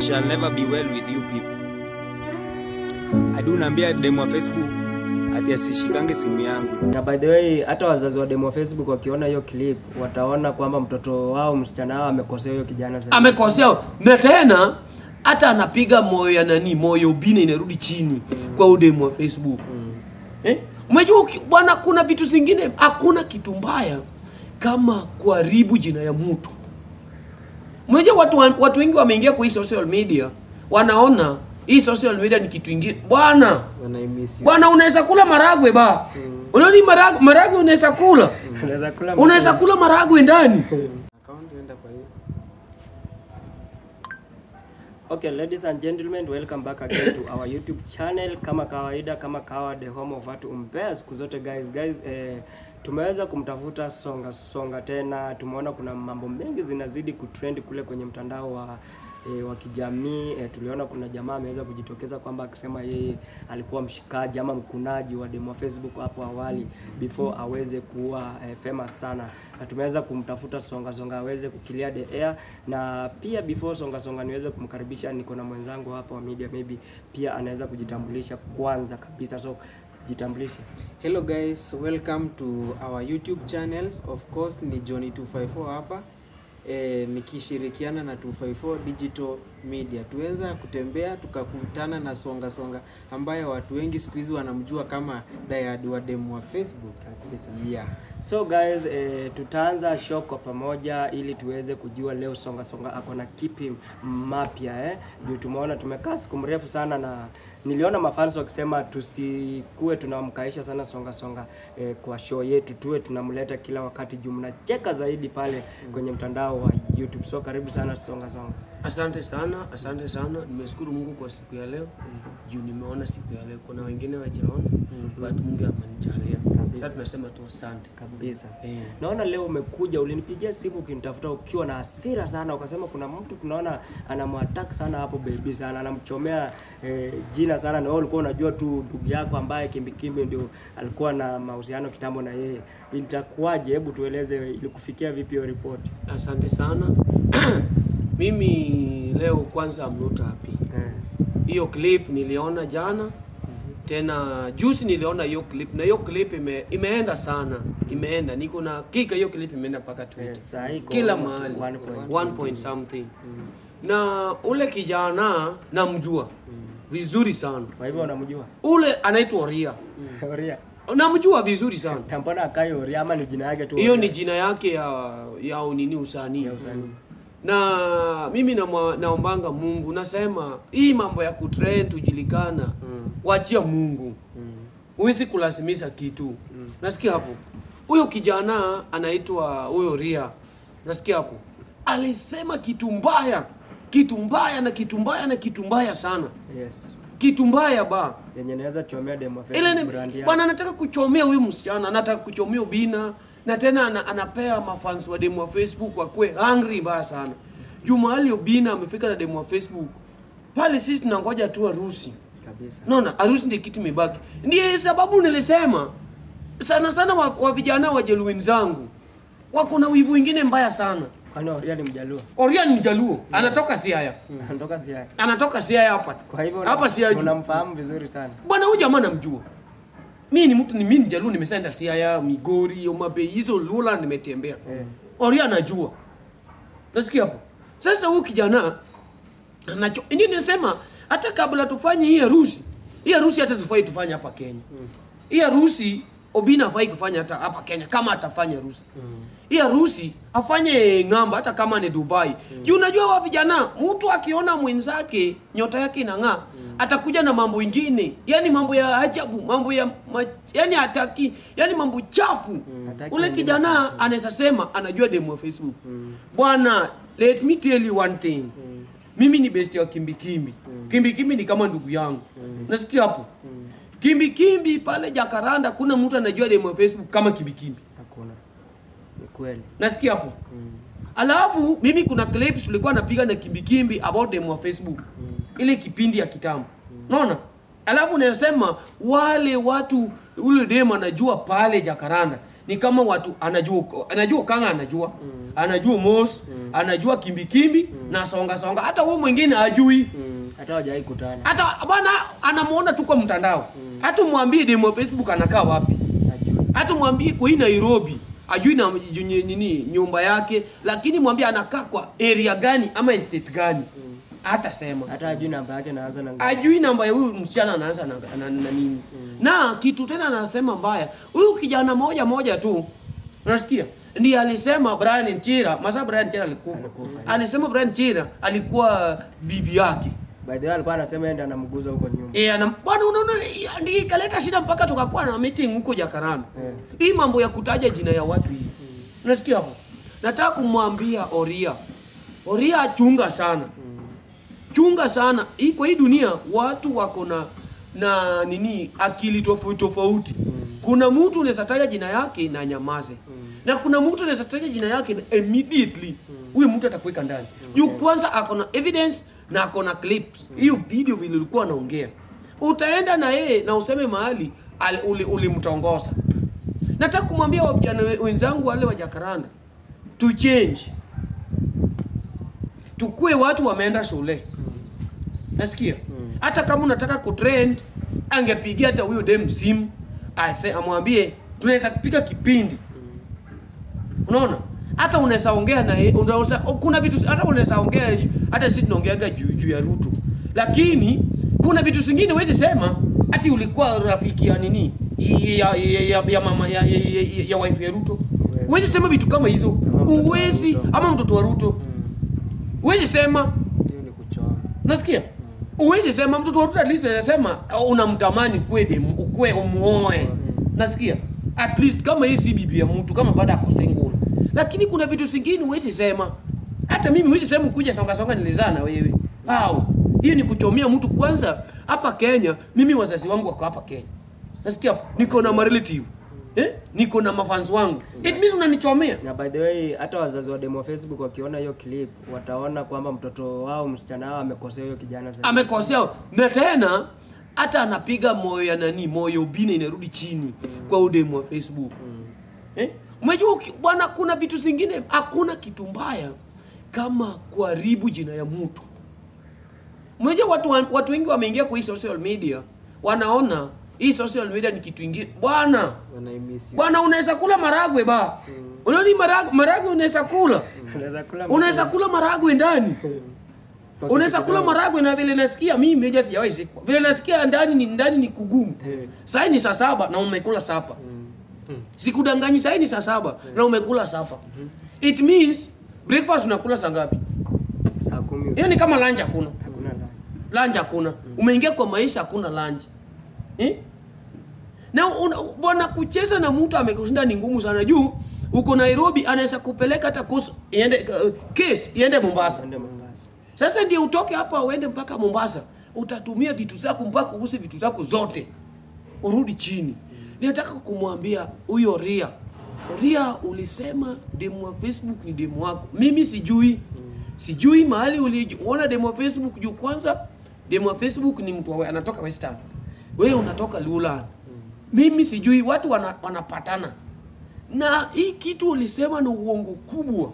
shall never be well with you people. Hadi unaambia demu wa Facebook ati asishikange simu yangu. na by the way hata wazazi wa demo wa facebook wakiona hiyo clip wataona kwamba mtoto wao msichana wao amekosea huyo kijana zaidi. amekosea na tena hata anapiga moyo ya nani moyo bina inarudi chini kwa udemu wa facebook eh? umejua uki- bwana kuna vitu zingine hakuna kitu mbaya kama kuharibu jina ya mtu unajua watu, wa- watu wengi wameingia kwa hii social media wanaona hii social media ni kitu ingine bwana wanaimiss you. bwana unaweza kula maragwe ba unaoni maragwe, maragwe unaweza kula Unaweza kula unaweza kula maragwe ndani Account enda kwa hiyo. Okay, ladies and gentlemen, welcome back again to our YouTube channel. Kama kawaida, kama kawa the home of watu umpea siku zote guys. Guys, eh, tumeweza kumtafuta Songa Songa tena. Tumeona kuna mambo mengi zinazidi kutrend kule kwenye mtandao wa E, wa kijamii e, tuliona kuna jamaa ameweza kujitokeza kwamba akisema yeye alikuwa mshikaji ama mkunaji wa demo wa Facebook hapo awali before aweze kuwa e, famous sana, na tumeweza kumtafuta Songa Songa aweze kukilia the air, na pia before Songa Songa niweze kumkaribisha, niko na mwenzangu hapa wa media, maybe pia anaweza kujitambulisha kwanza kabisa, so jitambulishe. Hello guys, welcome to our YouTube channels. Of course ni Johnny 254 hapa e, nikishirikiana na 254 Digital Media. Tuweza kutembea tukakutana na Songa Songa ambaye watu wengi siku hizi wanamjua kama Dayad wa demu wa Facebook. Kabisa. Yeah. So guys, eh, tutaanza show kwa pamoja ili tuweze kujua leo Songa Songa ako na kipi mapya eh. Juu tumeona tumekaa siku mrefu sana na niliona mafans wakisema tusikue tunamkaisha sana Songa Songa eh, kwa show yetu, tuwe tunamleta kila wakati juu mnacheka zaidi pale kwenye mtandao wa YouTube. So karibu sana Songa Songa. Asante sana, asante sana. Nimeshukuru Mungu kwa siku ya leo juu nimeona siku ya leo. Kuna wengine wajaona but Mungu amenijalia. Sasa tunasema tu asante kabisa Eh. naona leo umekuja ulinipigia simu ukinitafuta ukiwa na hasira sana ukasema kuna mtu tunaona anamwattack sana hapo baby sana anamchomea eh, jina sana na wewe ulikuwa unajua tu ndugu yako ambaye kimbikimbi ndio alikuwa na mahusiano kitambo na yeye ilitakuwaje hebu tueleze ilikufikia vipi hiyo ripoti Asante sana. Mimi leo kwanza I'm not happy. eh. Hiyo clip niliona jana tena juzi niliona hiyo clip na hiyo clip ime, imeenda sana, imeenda niko na kika, hiyo clip imeenda mpaka Twitter Eh, saa hii iko kila almost mahali one point. one point something na ule kijana namjua vizuri sana, kwa hivyo unamjua ule anaitwa Oria, Oria namjua vizuri sana. na mbona akai Oria ama ni jina yake tu Hiyo Oria? ni jina yake ya ya nini usanii Ya usanii. na mimi namwa- naombanga Mungu, nasema hii mambo ya kutrend tujulikana, wachia Mungu, huwezi kulazimisha kitu. Nasikia hapo, huyo kijana anaitwa huyo Ria, nasikia hapo, alisema kitu mbaya, kitu mbaya na kitu mbaya na kitu mbaya sana, yes kitu mbaya ba yenye naweza chomea demo ile Facebook ni brand yake bwana anataka kuchomea huyu msichana, anataka kuchomea ubina na tena ana, anapea mafans wa demu wa Facebook wakwe hungry mbaya sana. Juu mahali ubina amefika na demu wa Facebook pale, sisi tunangoja tu harusi. kabisa Naona harusi ndio kitu imebaki. Ndiye sababu nilisema sana sana wa, wa vijana wa jeluini zangu wako na wivu wingine mbaya sana. kwani Oria ni mjaluo Oria ni mjaluo, anatoka Siaya, anatoka Siaya anatoka Siaya hapa tu. Kwa hivyo hapa Siaya juu. unamfahamu vizuri sana. bwana huyu jamaa namjua mi ni mtu ni mimi ni jaluo nimesenda siaya migori omabei hizo lula nimetembea Eh. oria anajua nasikia hapo sasa huyu kijana anacho ndio nisema hata kabla tufanye hii harusi hii harusi hata tufai tufanye hapa kenya hii harusi obina afai kufanya hata hapa kenya kama atafanya harusi hii harusi afanye ng'amba hata kama ni dubai juu unajua wa vijana mtu akiona mwenzake nyota yake inang'aa atakuja na mambo ingine yani mambo ya ajabu mambo ya ma, yani hataki yani mambo chafu Hataki ule wengine kijana anaweza sema anajua demu wa facebook bwana let me tell you one thing mimi ni besti wa kimbikimbi kimbikimbi ni kama ndugu yangu nasikia hapo kimbikimbi pale jakaranda kuna mtu anajua demu wa facebook kama kimbikimbi Hakuna. Ni kweli. nasikia hapo alafu mimi kuna clips tulikuwa napiga na kimbikimbi about them wa facebook ile kipindi ya kitambo naona alafu nasema wale watu ule dem anajua pale jakaranda ni kama watu anajua anajua kanga anajua anajua mos anajua kimbikimbi na songa songa hata huyu mwingine ajui hata hawajawai kutana hata bwana anamuona tu kwa mtandao hata mwambie demo facebook anakaa wapi Ajui. hata mwambie kwa hii nairobi ajui na ju- nye- nini nyumba yake lakini mwambie anakaa kwa area gani ama estate gani hata sema hata ajui namba yake naanza na ngapi. ajui namba ya huyu msichana anaanza na, na, na nini na kitu tena anasema mbaya huyu kijana moja moja tu unasikia ndiye alisema Brian Chira masa Brian Chira alikufa alisema Brian Chira alikuwa bibi yake by the way alikuwa anasema enda anamguza huko nyuma Eh, ana bwana unaona eh, ndiye ikaleta shida mpaka tukakuwa na meeting huko Jakaranda. Eh. Hii mambo ya kutaja jina ya watu hii. Unasikia hapo? Nataka kumwambia Oria. Oria chunga sana. Chunga sana. Hii kwa hii dunia watu wako na na nini akili tofauti tofauti. Kuna mtu unaweza taja jina yake na nyamaze. Na kuna mtu unaweza taja jina yake na immediately huyu mtu atakuweka ndani. Juu kwanza ako na evidence na ako na clips. Hiyo video vile ulikuwa anaongea. Utaenda na yeye na useme mahali al- uli- ulimtongoza. Nataka kumwambia vijana we- wenzangu wale wa Jakaranda to change. Tukue watu wameenda shule. Nasikia? Hata kama unataka kutrend, angepigia hata huyo dem simu ase amwambie tunaweza kupiga kipindi. Unaona? Hata unaweza ongea na yeye, unaweza kuna vitu hata unaweza ongea hata sisi tunaongeaga juu juu ya Ruto. Lakini kuna vitu zingine huwezi sema ati ulikuwa rafiki ya nini? Ya, ya, ya, ya mama ya, ya, ya, ya, ya wife ya Ruto. Huwezi sema vitu kama hizo. Ama mtoto wa Uwezi Ruto. ama mtoto wa Ruto. Huwezi sema hiyo ni kuchoma Nasikia? Uwezi sema mtoto wa Ruto at least unaweza sema uh, unamtamani kweli ukwe umuoe. Nasikia? At least kama hii si bibi ya mtu kama baada ako single. Lakini kuna vitu zingine huwezi sema. Hata mimi huwezi sema kuja songa songa nilizaa na wewe. Au hiyo ni kuchomea mtu kwanza hapa Kenya. Mimi wazazi wangu wako hapa Kenya. Nasikia? hapo? Niko na ma relative. Eh? Niko na mafans wangu. It means unanichomea. na by the way hata wazazi wa demo facebook wakiona hiyo clip wataona kwamba mtoto wao msichana wao amekosea huyo kijana zaidi amekosea na tena hata anapiga moyo ya nani moyo bina inarudi chini kwa udemu wa facebook eh? umejua uki- bwana kuna vitu zingine hakuna kitu mbaya kama kuharibu jina ya mtu umejua watu, wa- watu wengi wameingia kwa hii social media wanaona hii social media ni kitu ingine bwana wanaimiss you. bwana unaweza kula maragwe ba unaoni maragwe, maragwe unaweza kula unaweza kula unaweza kula maragwe ndani unaweza kula maragwe na vile nasikia mimi meja sijawahi sikwa vile nasikia ndani ni ndani ni kugumu Eh. sasa ni saa saba na umekula sapa sikudanganyi sasa ni saa saba na umekula sapa it means breakfast unakula saa ngapi saa kumi hiyo ni kama lunch hakuna hakuna la lunch hakuna umeingia kwa maisha hakuna lunch eh? na una- bwana kucheza na mtu amekushinda ni ngumu sana juu uko nairobi anaweza kupeleka hata kus iende uh, case iende mombasa ende Mombasa sasa ndio utoke hapa uende mpaka Mombasa, utatumia vitu zako mpaka uuse vitu zako zote, urudi chini. Ninataka kumwambia huyo Ria, Ria, ulisema demu wa Facebook ni demu wako. Mimi sijui, sijui mahali uliona demu wa Facebook juu. Kwanza demu wa Facebook ni mtu wa- anatoka Western, wewe unatoka Lulan. Mimi sijui, watu wana, wanapatana na hii kitu ulisema ni uongo kubwa.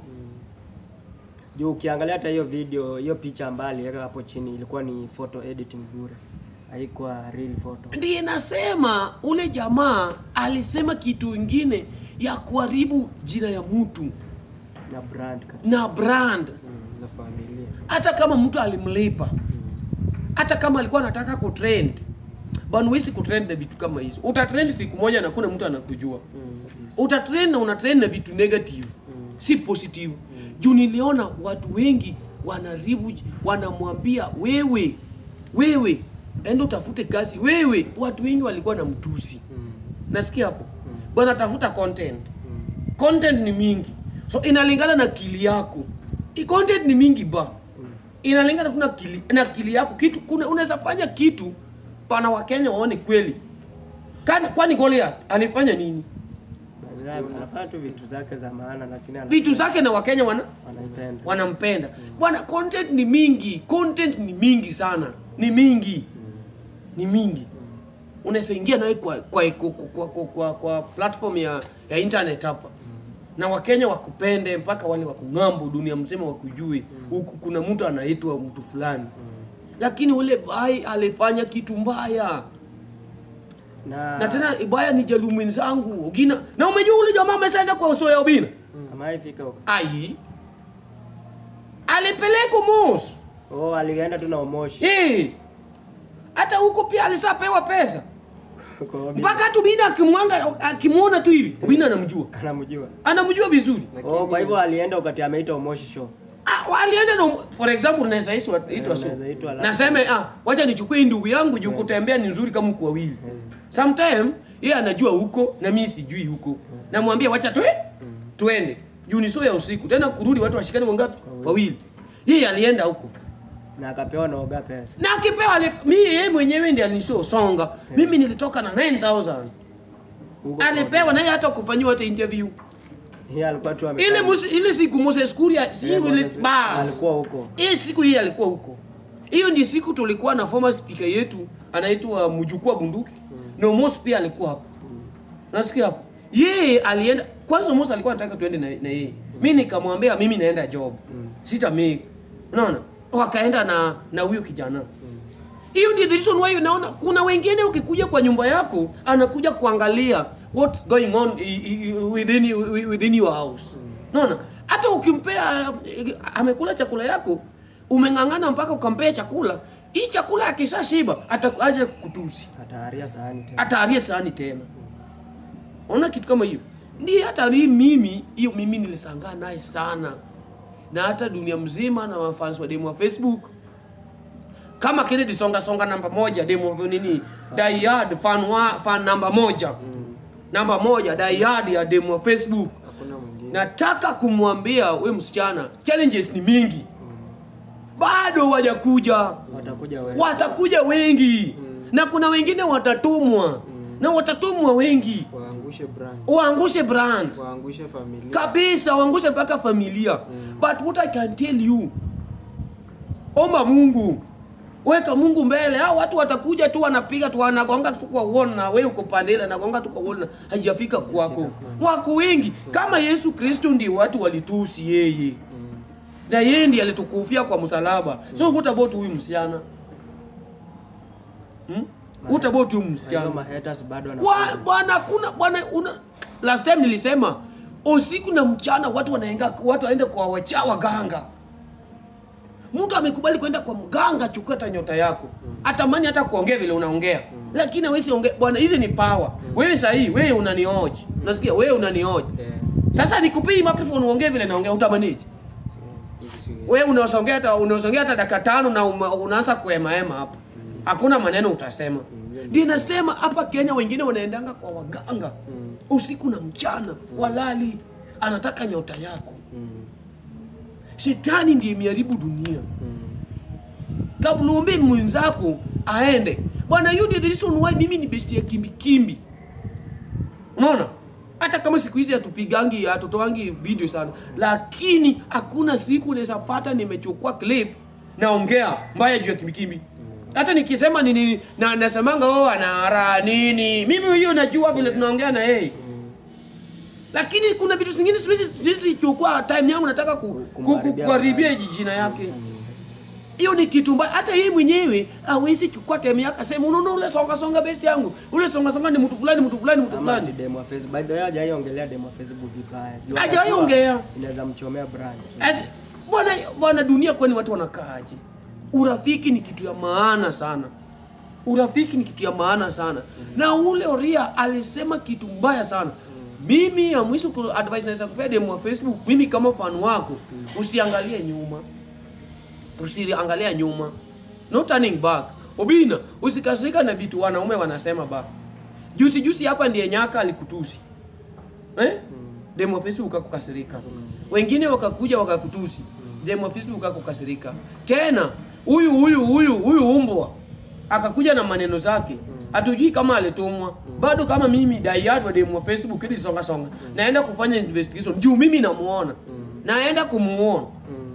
juu ukiangalia hata hiyo video hiyo picha ambayo aliweka hapo chini ilikuwa ni photo editing bure haikuwa real photo ndiye nasema ule jamaa alisema kitu ingine ya kuharibu jina ya mtu na brand kabisa na brand Mm, na familia hata kama mtu alimlipa hata kama alikuwa anataka kutrend bwana huwezi kutrend na vitu kama hizo utatrend siku moja na kuna mtu anakujua utatrend na unatrend na vitu negative si positive juu niliona watu wengi wanaribu wanamwambia wewe wewe enda utafute kazi wewe watu wengi walikuwa na mtusi nasikia hapo bwana tafuta content content ni mingi so inalingana na kili yako I content ni mingi ba inalingana tu na kili, na kili yako kitu kuna unaweza fanya kitu pana wakenya waone kweli Kani- kwani Goliath alifanya nini anafanya tu vitu zake za maana lakini ana- vitu zake na wakenya wana wanaipenda wanampenda bwana content ni mingi content ni mingi sana ni mingi ni mingi unaweza ingia naye kwa kwa, kwa, kwa, kwa, kwa, kwa platform ya, ya internet hapa na wakenya wakupende mpaka wale wakung'ambo dunia mzima wakujue huku kuna mtu anaitwa mtu fulani lakini ule bai alifanya kitu mbaya na, na tena ibaya ni jalu mwenzangu Ogina na umejua ule jamaa ameshaenda kwa uso ya Obina amaifika huko ai alipelekwa Mos oh, alienda tu na umoshi eh hata huko pia alisapewa pesa Kwa Obina. mpaka hata Obina akimwanga akimwona tu hivi Obina anamjua anamjua anamjua vizuri oh, kwa hivyo alienda wakati ameita umoshi show Ah, walienda na for example unaweza itwa itwa so. unaweza itwa labda. Naseme ah, wacha nichukue hii ndugu yangu juu kutembea ni nzuri kama uko wawili. Sometime yeye anajua huko na mimi sijui huko. Namwambia wacha twe twende. Juu ni so ya usiku. Tena kurudi watu washikane wangapi? Wawili. Yeye alienda huko. na akapewa na oga pesa Na akipewa ali- mimi yeye mwenyewe ndiye alinishow songa. Mimi nilitoka na 9000. Huko Alipewa na yeye hata kufanyiwa hata interview. Yeye alikuwa tu ame Ile musi, ile siku Moses Kuria si Yeah, ile Moses- bas. alikuwa huko Hii siku hii alikuwa huko. Hiyo ndi siku tulikuwa na former speaker yetu anaitwa Mjukuu Bunduki. Na Omos pia alikuwa hapo. Nasikia hapo. Yeye alienda kwanza Omos alikuwa anataka tuende na, na yeye. Mimi nikamwambia mimi naenda job. Sita make. Unaona? Wakaenda na na huyo kijana. Hiyo ndio the reason why unaona kuna wengine ukikuja kwa nyumba yako anakuja kuangalia what's going on i- i- within you- within your house. Unaona? Hata ukimpea eh, amekula chakula yako umeng'ang'ana mpaka ukampea chakula, hii chakula akishashiba atakuja kutusi. ataharia sahani tena Ataarie sahani tena. Ona kitu kama hiyo. Ndiye hata hii mimi, hiyo mimi nilisangaa naye sana. Na hata dunia mzima na wafans wa demo wa Facebook kama Kennedy songa songa namba moja demo wa nini Die Hard fan wa fan namba moja namba moja Die Hard ya demo wa Facebook hakuna mwingine nataka kumwambia we msichana challenges ni mingi bado wajakuja watakuja wewe watakuja wengi na kuna wengine watatumwa na watatumwa wengi waangushe brand waangushe brand waangushe familia kabisa waangushe mpaka familia but what i can tell you omba mungu weka mungu mbele hao watu watakuja tu wanapiga tu wanagonga tu kwa wall na wewe uko pande ile anagonga tu kwa wall na haijafika kwako wako wengi kama yesu kristo ndiye watu walitusi yeye na yeye ndiye alitukufia kwa msalaba so what about huyu msichana hmm? what about huyu Hiyo msichana mahaters bado wana Wa- bwana kuna bwana una last time nilisema usiku na mchana watu wanaenga watu waende kwa wacha waganga mtu amekubali kwenda kwa mganga chukua hata nyota yako atamani hata kuongea vile unaongea lakini hawezi ongea bwana hizi ni power wewe sahii wewe unanioji nasikia wewe unanioji Eh, sasa nikupii microphone uongee vile naongea utamaniji hizi siwezi. wewe unaosongea hata unaosongea hata dakika tano na uma- unaanza kuhemaema hapa hakuna maneno utasema ndio nasema hapa kenya wengine wanaendanga kwa waganga usiku na mchana walali anataka nyota yako shetani ndiye imeharibu dunia kabla uombe mwenzako aende bwana hiyo ndio the reason why mimi ni besti ya kimbikimbi unaona hata kama siku hizi hatupigangi hatutoangi video sana lakini hakuna siku unaweza pata nimechukua clip naongea mbaya juu ya kimbikimbi hata nikisema nini na nasemanga oh anaara nini mimi hiyo najua vile tunaongea na yeye lakini kuna vitu zingine siwezi siwezi chukua time yangu nataka ku- ku- ku- Kumharibia kuharibia jina yake hiyo ni kitu mbaya hata yeye mwenyewe hawezi chukua time yake asema unaona ule songa songa best yangu ule songa songa ni mtu fulani mtu fulani mtu ama ni fulani demo ya Facebook by the way hajawahi ongelea demo ya Facebook vibaya Juu Hajawahi atajua ongea. inaweza mchomea brand As- bwana bwana dunia kwani watu wanakaaje urafiki ni kitu ya maana sana urafiki ni kitu ya maana sana na ule oria alisema kitu mbaya sana mimi ya mwisho ku- advice naweza kupea demo wa facebook mimi kama fan wako usiangalie nyuma usiangalia nyuma no turning back obina usikasirika na vitu wanaume wanasema ba juzi juzi hapa ndiye nyaka alikutusi eh? demo wa facebook akukasirika wengine wakakuja wakakutusi demo wa facebook akukasirika tena huyu huyu huyu huyu umbwa akakuja na maneno zake hatujui kama alitumwa bado kama mimi daiad wa demo wa facebook ili songa songa naenda kufanya investigation juu mimi namuona naenda kumuona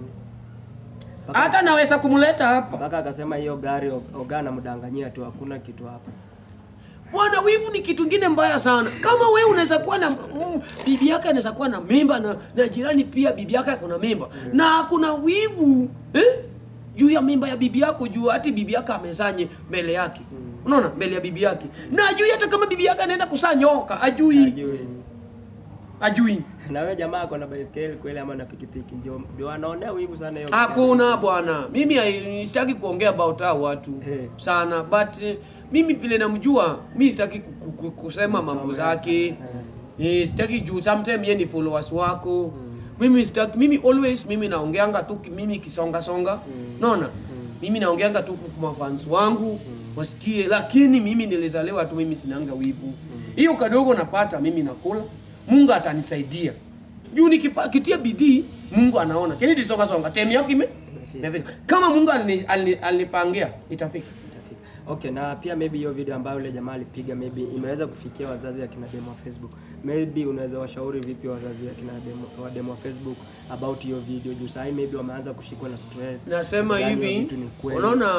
hata naweza kumleta hapa mpaka akasema hiyo gari og- oga anamdanganyia tu hakuna kitu hapa bwana wivu ni kitu ingine mbaya sana kama we unaweza kuwa na mm, bibi yake anaweza kuwa na mimba na, na jirani pia bibi yake akona mimba na kuna wivu eh? juu ya mimba ya bibi yako juu hati bibi yake amezanye mbele yake unaona mbele ya bibi yake na ajui hata kama bibi yake anaenda kusaa nyoka ajui Ajui. ajui na wewe jamaa ako na baiskeli kweli ama na pikipiki ndio ndio anaonea wivu sana hiyo hakuna bwana mimi hai- sitaki kuongea about hao watu Eh. sana but eh, mimi vile namjua mi sitaki ku- ku- ku- kusema mambo zake eh, sitaki juu sometime ye ni followers wako mimi sitaki mimi always mimi naongeanga tu ki- mimi kisonga songa naona mimi naongeanga tu kwa mafans wangu wasikie lakini mimi nilizaliwa tu mimi sinanga wivu hiyo kadogo napata mimi nakula mungu atanisaidia juu nikitia bidii mungu anaona kini songa songa temi yako ime imefika kama mungu alini- alini- alinipangia itafika Itafika. Okay, na pia maybe hiyo video ambayo yule jamaa alipiga maybe imeweza kufikia wazazi akina demo wa Facebook. Maybe unaweza washauri vipi wazazi akina demo wa demo wa Facebook about hiyo video juu sasa maybe wameanza kushikwa na stress. nasema Yaani hiyo hivi vitu ni kweli. unaona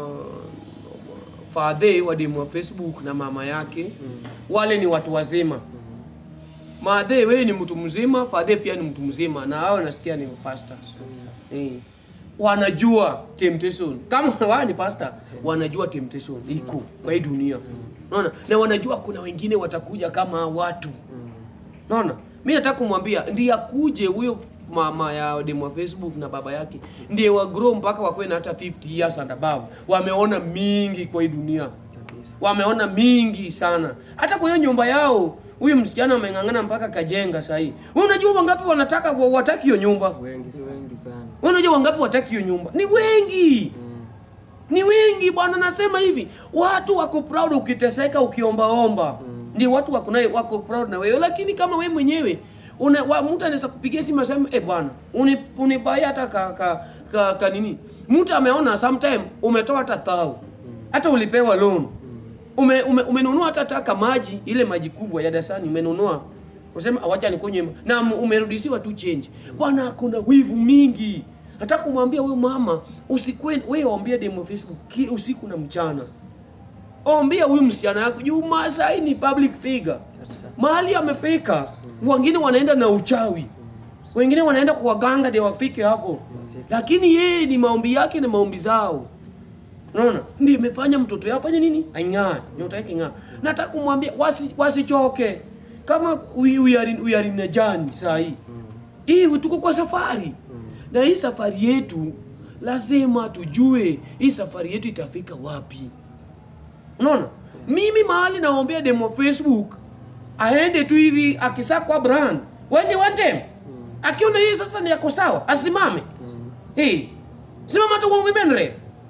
fadhe wadimu wa facebook na mama yake wale ni watu wazima madhe wewe ni mtu mzima fadhe pia ni mtu mzima na hao nasikia ni pastors eh. wanajua temptation kama wao ni pastor wanajua temptation iko kwa hii dunia unaona na wanajua kuna wengine watakuja kama hao watu naona mi nataka kumwambia ndiye akuje huyo mama ya demu wa facebook na baba yake ndiye wagrow mpaka wakuwe na hata 50 years and above wameona mingi kwa hii dunia wameona mingi sana hata kwa hiyo nyumba yao huyu msichana ameng'ang'ana mpaka kajenga sahii Wewe unajua wangapi wanataka wa- wataki hiyo nyumba Wengi Ni sana. wengi sana Wewe unajua wangapi wataki hiyo nyumba ni wengi ni wengi bwana nasema hivi watu wako proud ukiteseka ukiombaomba ndio watu wako naye wako proud na wewe lakini kama wewe mwenyewe una wa, mtu anaweza kupigia simu aseme eh bwana uni- unibaia hata ka, ka, ka, ka nini mtu ameona sometime umetoa hata thao hata ulipewa loan ume, ume, umenunua hata taka maji ile maji kubwa ya dasani umenunua usema awacha nikunywe na m- umerudishiwa tu change bwana kuna wivu mingi nataka kumwambia huyo mama usikwe wewe ombia demo Facebook ki- usiku na mchana ombia huyu msichana yako juu Masai ni public figure Kabisa. mahali amefika wengine wanaenda na uchawi wengine wanaenda kwa waganga ndio wafike hapo lakini yeye ni maombi yake na maombi zao unaona ndio imefanya mtoto yao afanye nini aing'aa nyota yake ing'aa nataka kumwambia wasi, wasichoke kama we, we are in, we are in a journey saa hii hii tuko kwa safari na hii safari yetu lazima tujue hii safari yetu itafika wapi unaona mimi mahali naombea demo facebook aende tu hivi akisakwa brand wende one time akiona hii sasa ni yako sawa asimame hey, simama hata kwa women rep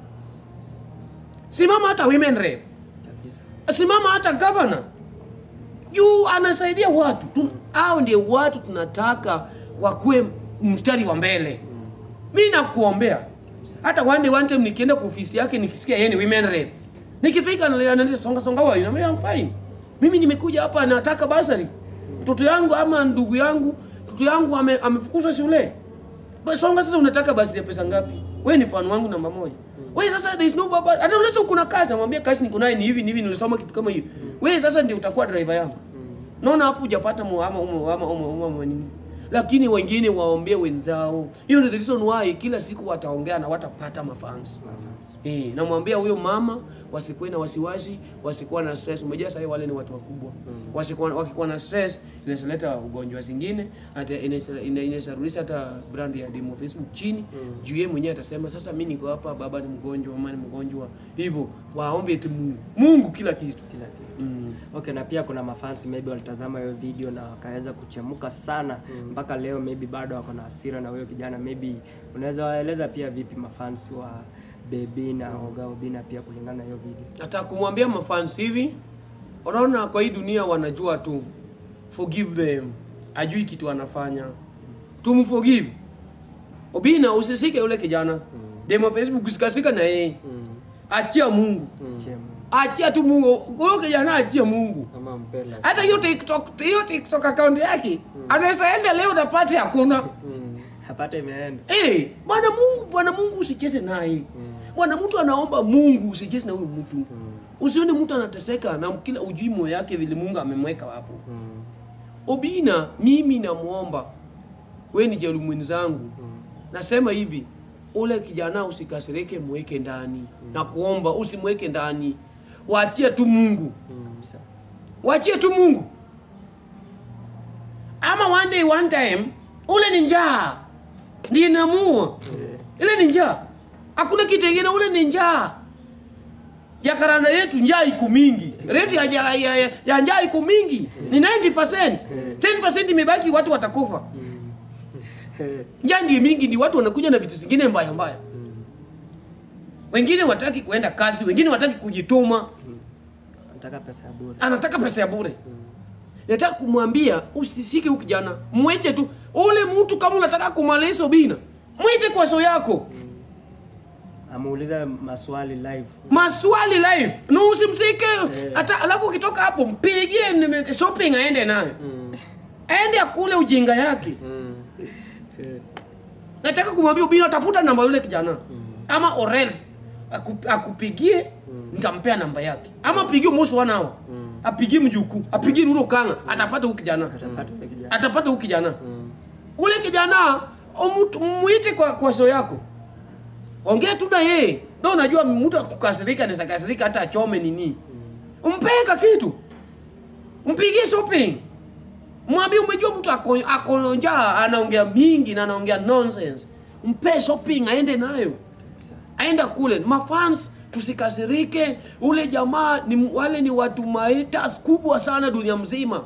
simama hata women rep Kabisa. simama hata governor juu anasaidia watu tu, hao ndio watu tunataka wakuwe mstari wa mbele mi nakuombea hata one day one time nikienda kwa ofisi yake nikisikia yeye ni women rep nikifika ananiambia songa songa wao na I'm fine mimi nimekuja hapa nataka basari mtoto yangu ama ndugu yangu mtoto yangu ame- amefukuzwa shule Basi songa sasa unataka basi ya pesa ngapi wewe ni fan wangu namba moja wewe sasa there is no baba hata unaweza kuna kazi namwambia kazi niko nayo ni hivi ni hivi nilisoma kitu kama hiyo wewe sasa ndio utakuwa driver yangu naona hapo hujapata mu- ama umo ama umo umo umo nini lakini wengine waombee wenzao hiyo ndio the reason why kila siku wataongea na watapata mafans Eh, namwambia huyo mama wasikuwe na wasiwasi, wasikuwa na stress. Umejua sasa wale ni watu wakubwa. Wasikuwa wakikuwa na stress inaweza leta ugonjwa zingine, hata inaweza ina- inaweza rudisha hata brand ya Demo Facebook chini. Juu yeye mwenyewe atasema sasa mimi niko hapa, baba ni mgonjwa, mama ni mgonjwa. Hivyo waombe tu Mungu. Mungu kila kitu. Kila kitu. Mm. Okay, na pia kuna mafans maybe walitazama hiyo video na wakaweza kuchemuka sana mpaka leo, maybe bado wako na hasira na huyo kijana. Maybe unaweza waeleza pia vipi mafans wa Baby na Oga Obina pia kulingana na hiyo video? Nataka kumwambia mafans hivi, unaona kwa hii dunia wanajua tu forgive them, ajui kitu anafanya, tumforgive. Obina, usisike yule kijana demo Facebook, usikasika na yeye, achia Mungu, Chema. achia tu Mungu. Huyo kijana achia Mungu. ama mpela Hata hiyo TikTok, hiyo TikTok account yake anaweza enda leo na pate hakuna. mm. Hapata imeenda. Eh, bwana Mungu, bwana Mungu usicheze naye. bwana mtu anaomba mungu usijesi na huyu mtu usione mtu anateseka na kila ujui moyo yake vile mungu amemweka hapo obina mimi namwomba we ni jelu mwenzangu nasema hivi ule kijana usikasirike mweke ndani na kuomba usimweke ndani waachie tu mungu waachie tu mungu ama one day one time ule ni njaa ndiye namua ile ni njaa hakuna kitu ingine ule ni njaa jakaranda yetu njaa iko mingi rate ya, ya, ya, ya, ya njaa iko mingi ni 90% 10% imebaki watu watakufa njaa ndio mingi ndi watu wanakuja na vitu zingine mbaya mbaya wengine wataki kuenda kazi wengine wataki kujituma nataka pesa ya bure anataka pesa ya bure nataka kumwambia usisike huyu kijana mwite tu ule mtu kama unataka kumaliza ubina mwite kwa so yako amuulize maswali live maswali live na usimsike hata alafu ukitoka hapo mpigie nime- shopping aende nayo aende akule ujinga yake nataka kumwambia ubina tafuta namba yule kijana ama or else aku, akupigie nitampea namba yake ama apigie mosi one hour apigie mjuku apigie nuro kanga atapata huyu kijana atapata yule kijana atapata huyu kijana ule kijana umutu- muite kwa, kwa so yako ongea tu na yeye ndo unajua mtu akukasirika anaweza kasirika hata achome nini umpeka kitu mpigie shopping mwambie umejua mtu ako- ako njaa anaongea mingi na anaongea nonsense mpe shopping aende nayo aenda kule mafans tusikasirike ule jamaa ni wale ni watu mahaters kubwa sana dunia mzima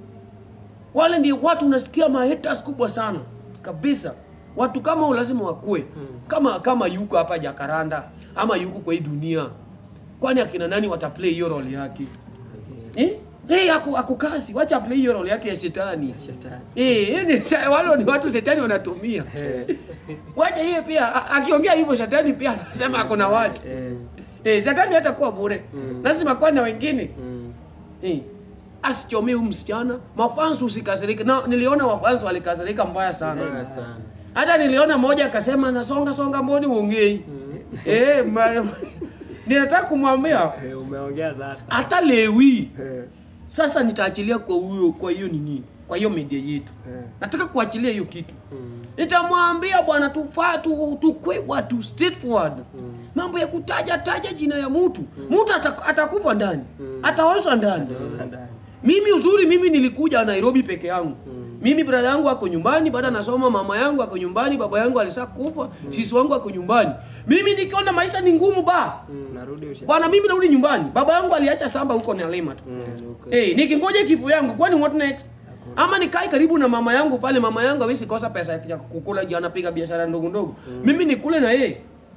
wale ndio watu unasikia mahaters kubwa sana kabisa watu kama hao lazima wakue kama kama yuko hapa jakaranda ama yuko kwa hii dunia kwani akina nani wataplay hiyo role yake eh? Hey, aku, aku kasi wacha play hiyo role yake ya shetani shetani Eh, eh, ni sa- wale ni watu shetani wanatumia wacha yeye pia a- akiongea hivyo shetani pia anasema ako na watu eh, eh, shetani hata kuwa bure lazima kuwa na wengine eh, asichomee huyu msichana mafans usikasirike na niliona mafans walikasirika mbaya sana Mbaya sana. hata niliona mmoja akasema nasonga songa mboni uongei eh, ma- ninataka kumwambia eh, umeongea sasa hata lewi eh, sasa nitaachilia kwa huyo kwa hiyo nini kwa hiyo media yetu eh, nataka kuachilia hiyo kitu nitamwambia bwana tufaa tu, tukwe watu straightforward mambo ya kutaja taja jina ya mtu mtu ata- atakufa ndani ataoshwa ndani ndani. mimi uzuri mimi nilikuja nairobi peke yangu mimi brada yangu ako nyumbani baada nasoma mama yangu ako nyumbani baba yangu alisa kufa sisi wangu ako nyumbani mimi nikiona maisha ni ngumu ba narudi usha bwana mimi narudi nyumbani baba yangu aliacha samba huko Nyalima tu Eh, nikingoja kifo yangu kwani what next? Ama nikae karibu na mama yangu pale, mama yangu hawezi kosa pesa ya kukula juu anapiga biashara ndogo ndogo. Mimi nikule na yeye.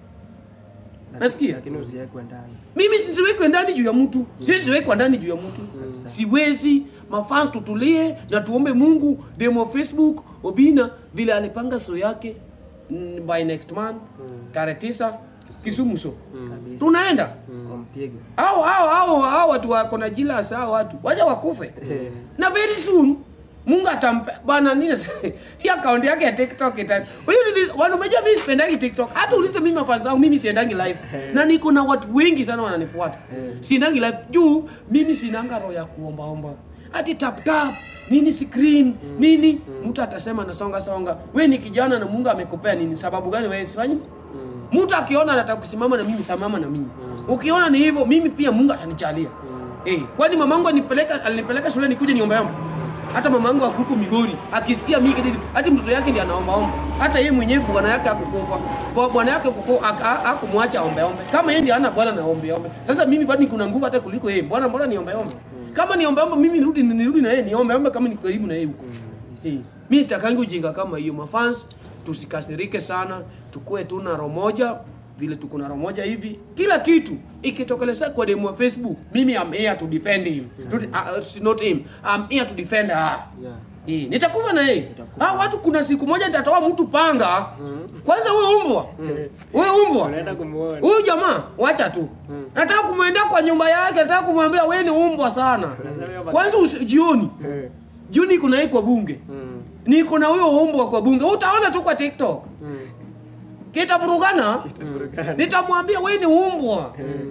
Nasikia? lakini usiwekwe ndani Mimi siwekwe ndani juu ya mtu. Siwekwa ndani juu ya mtu. Siwezi. Mafans tutulie na tuombe Mungu demo Facebook Obina vile alipanga so yake mm, by next month tarehe tisa Kisumu so. kabisa Tunaenda. wampige hao hao hao hao watu wako na jila saa watu wacha wakufe na very soon Mungu atampe bwana nini hii account yake ya TikTok ita huyu ni wana umejua mimi sipendagi TikTok hata ulize mimi mafans zangu mimi siendangi live na niko na watu wengi sana wananifuata siendangi live juu mimi sinanga roho ya kuomba omba hati tap tap nini screen nini mtu atasema nasonga songa we ni kijana na Mungu amekupea nini sababu gani wewe sifanyi mtu akiona anataka kusimama na mimi simama na mimi ukiona ni hivyo mimi pia mungu atanichalia eh, kwani mamangu anipeleka alinipeleka shule nikuje niombeombe hata mamangu akuko migori akisikia mimi kididi hata mtoto yake ndiye anaombaomba hata yeye mwenyewe bwana yake akukufa Bwa- bwana yake kuko akumwacha ombeombe kama yeye ndiye ana bwana na ombeombe sasa mimi bado kuna nguvu hata kuliko yeye bwana mbona niombeombe kama niombeombe mimi nirudi nirudi na yeye niombeombe kama niko karibu na yeye huko Eh, mi sitakangi ujinga kama hiyo mafans tusikasirike sana tukue tu na roho moja vile tuko na roho moja hivi kila kitu ikitokeleza kwa demu wa facebook mimi am here to defend him to, uh, uh, not him I'm here to defend her Yeah. Eh, nitakufa na yeye ah, watu kuna siku moja nitatoa mtu panga kwanza huyo umbwa huyo umbwa unaenda kumuona huyu jamaa wacha tu nataka kumwendea kwa nyumba yake nataka kumwambia wewe ni umbwa sana kwanza usi- jioni Eh, jioni kuna yeye kwa bunge Mm. niko na huyo umbwa kwa bunge utaona tu kwa tiktok kitavurugana nitamwambia we ni umbwa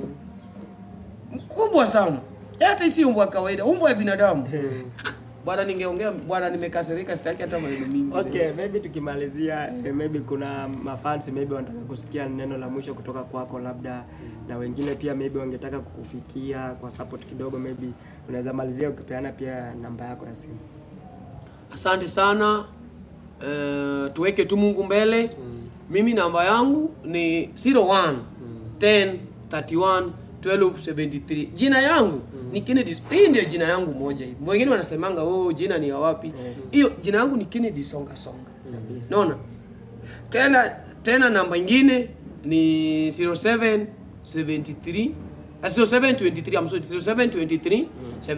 mkubwa sana hata isi umbwa ya kawaida umbwa ya binadamu bwana ningeongea bwana nimekasirika sitaki hata maneno mingi Okay, maybe tukimalizia eh, maybe kuna mafans maybe wanataka kusikia neno la mwisho kutoka kwako labda na wengine pia maybe wangetaka kukufikia kwa support kidogo maybe unaweza malizia ukipeana pia namba yako ya simu. asante sana uh, tuweke tu mungu mbele mimi namba yangu ni 01 10 31 12 73 jina yangu ni Kennedy hii ndio jina yangu moja hivi wengine wanasemanga oh jina ni ya wapi hiyo jina yangu ni Kennedy songa songa naona tena tena namba ingine ni 07 73 ah, 0723 I'm sorry 0723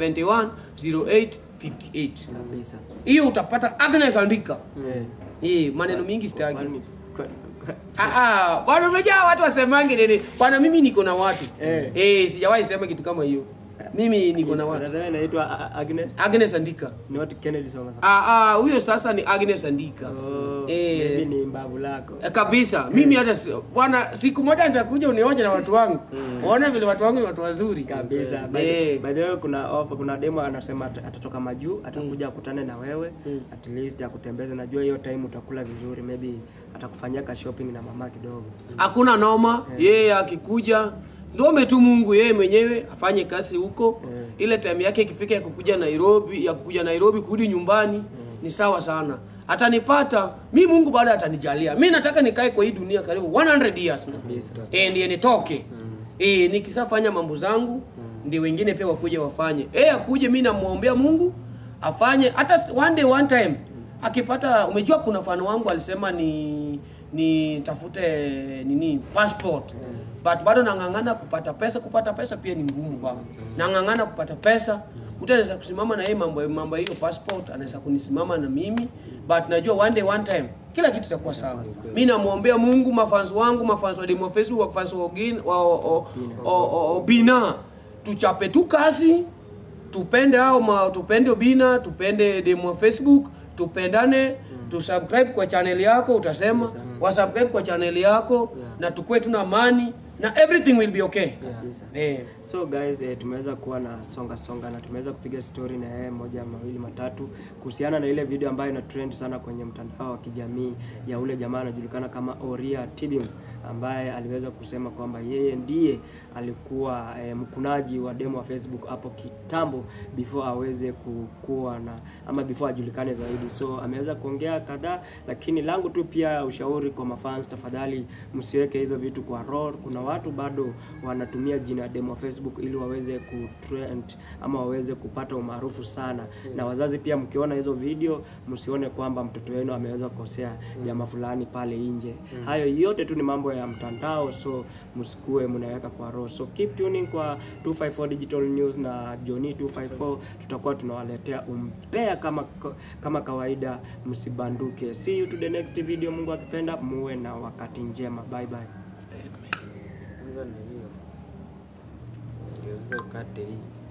71 08 58 Kabisa. hiyo utapata Agnes andika Eh. eh maneno mingi sitaki Kwani- kwa- kwa- Ah, ah, bwana umejaa watu wasemangi nini bwana mimi niko na watu Eh. eh sijawahi sema kitu kama hiyo mimi niko na watu Unasema inaitwa A- A- Agnes? Agnes andika Ni what Kennedy Songa Songa. ah ah huyo sasa ni Agnes andika Oh, Eh. maybe ni mbavu lako. Eh, kabisa mimi hata si- bwana siku moja nitakuja unioje na watu wangu uone vile watu wangu ni watu wazuri kabisa by, Eh. by the way kuna offer, kuna demo anasema at- atatoka majuu atakuja akutane na wewe at least akutembeze najua hiyo time utakula vizuri maybe atakufanyia ka shopping na mama kidogo hakuna noma yeye akikuja ndome tu Mungu yeye mwenyewe afanye kazi huko ile time yake ikifika ya kukuja Nairobi ya kukuja Nairobi kurudi nyumbani ni sawa sana atanipata mi Mungu baada atanijalia mi nataka nikae kwa hii dunia karibu 100 years na eh ndiye nitoke eh nikisafanya mambo zangu ndio wengine pia wakuje wafanye eh akuje mi namuombea Mungu afanye hata one day one time akipata umejua kuna mfano wangu alisema ni ni tafute nini passport but bado nang'ang'ana kupata pesa kupata pesa pia ni ngumu bana nang'ang'ana kupata pesa mtu anaweza kusimama na yeye mambo mambo ya hiyo passport anaweza kunisimama na mimi but najua one day one time kila kitu itakuwa sawa mi namwombea mungu mafans wangu mafans wa demo facebook mafans wa Ogin- wa o- o- o- o- obina tuchape tu kazi tupende hao ma, tupende Obina, tupende demo Facebook, tupendane tusubscribe kwa channel yako, utasema wasubscribe kwa channel yako na tukue tuna amani na everything will be okay. Eh. so guys eh, tumeweza kuwa na songa songa na tumeweza kupiga story na yeye moja mawili matatu kuhusiana na ile video ambayo ina trend sana kwenye mtandao wa kijamii ya ule jamaa anajulikana kama Oria Tibim ambaye aliweza kusema kwamba yeye ndiye alikuwa eh, mkunaji wa demo wa Facebook hapo kitambo before aweze kukuwa na ama before ajulikane zaidi. So ameweza kuongea kadhaa, lakini langu tu pia ushauri kwa mafans, tafadhali msiweke hizo vitu kwa roho. Kuna watu bado wanatumia jina demo wa Facebook ili waweze kutrend ama waweze kupata umaarufu sana, na wazazi pia, mkiona hizo video msione kwamba mtoto wenu ameweza kukosea jamaa fulani pale nje. Hayo yote tu ni mambo ya mtandao, so msikue mnaweka kwa roho. So keep tuning kwa 254 Digital News na Johnny 254, tutakuwa tunawaletea umpea kama kama kawaida, msibanduke. See you to the next video, Mungu akipenda, muwe na wakati njema. Bye bye. Kwanza ni hiyo. Ndio sasa ukate hii.